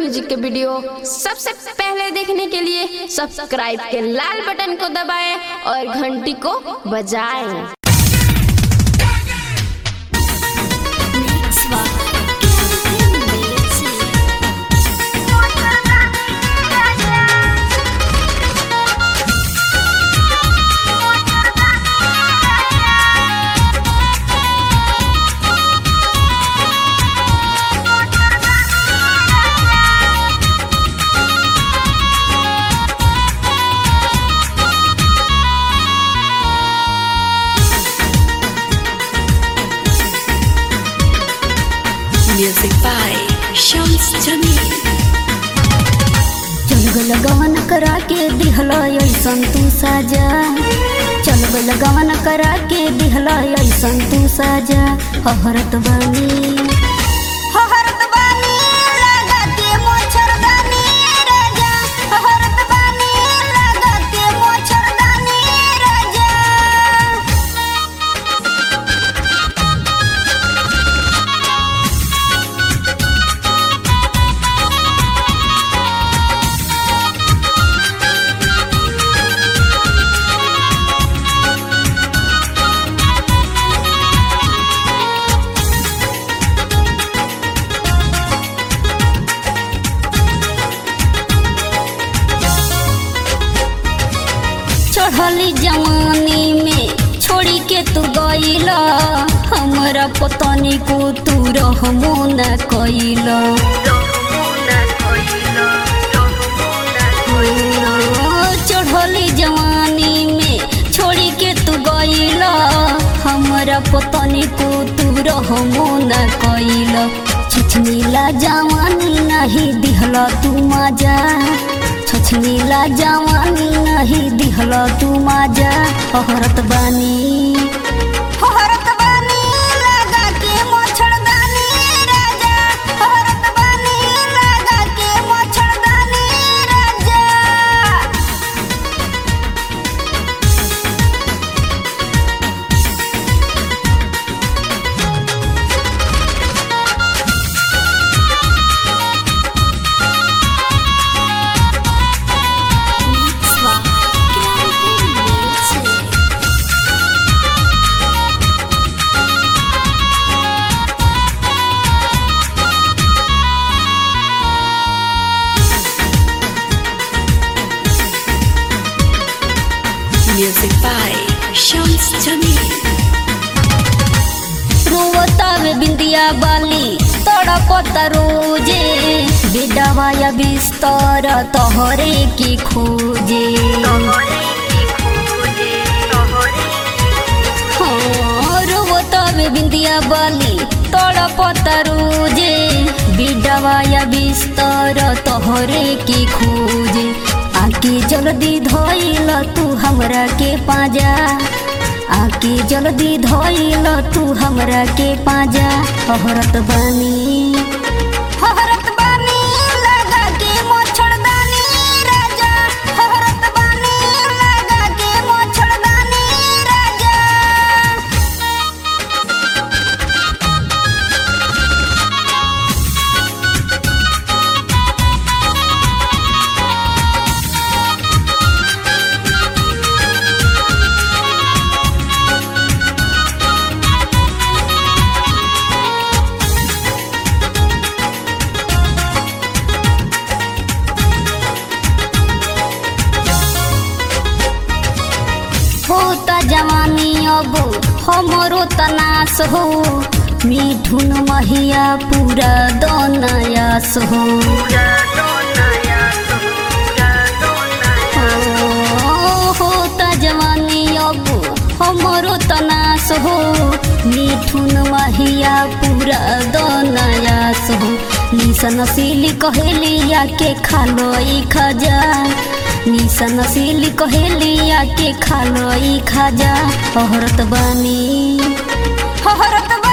Music के video सबसे पहले देखने के लिए सब्सक्राइब के लाल बटन को दबाएं और घंटी को बजाएं Music by Shams Jamil. चल गवन करा के दिहला ऐसन तू साजा चल गवन करा के दिहला ऐसन तू साजा हहरत बानी हहरत बानी लगा के मोछरदानी राजा हहरत बानी लगा के मोछरदानी राजा चढ़ली जवानी में छोड़ी के तू गईला हमरा पतनी को तू रहमो न कईला चढ़ली जवानी में छोड़ी के तू गईला हमरा पतनी को तू रहमो न कईला छिछनीला जवानी नहीं दिहला तू मजा छछनीला जवानी नहीं दिहला तू मजा हहरत बानी हहरत बानी लगा के मोछड़दानी राजा हहरत बानी लगा के मोछड़दानी राजा Music by Shams Jamil. रोवतावे बिंदिया बाली तड़पत रोजे बेडवा या बिस्तर तोहरे की खोजे हाँ, रोवतावे बिंदिया बाली तड़पत रोजे बेडवा या बिस्तर तोहरे की खोजे आके जल्दी धोइल तू हमरा के पाजा आके जल्दी धोइल तू हमरा के पाजा हहरत बानी हहरत बानी लगा के मोछड़दानी राजा हहरत बानी लगा के मोछड़दानी राजा होता जवानी अब हमरो तनास हो मिठुन महिया पूरा दनयास हो ओ, होता जवानी अब हमरो तनास हो मिठुन महिया पूरा दनयास हो निसन सिली कहेलिया के खालो ई खजा निसन सिली कहेलिया के खालो ई खजा हहरत बानी हहरत